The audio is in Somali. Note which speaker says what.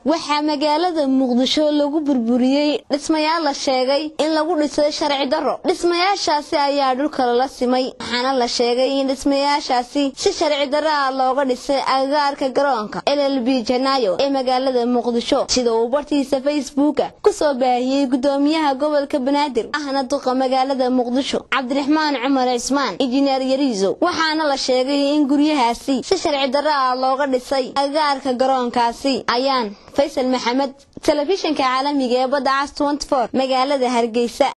Speaker 1: waxaa magaalada muqdisho lagu burburiyey dhismayaal la sheegay in lagu dhisay sharci darro dhismayaashaasi ayaa dhulka lala simay waxaana la sheegay in dhismayaashaasi si sharci darro ah looga dhisay agagaarka garoonka llb janaayo ee magaalada muqdisho sida uu bartiisa facebooka kusoo baahiyey gudoomiyaha gobolka banaadir ahna duqa magaalada muqdisho cabdiraxmaan cumar cismaan injineer yariiso waxaana la sheegay in guryahaasi si sharci darro ah looga dhisay agagaarka garoonkaasi ayaan faysal maxamed telefishinka caalamiga ee badda cas magaalada hargeysa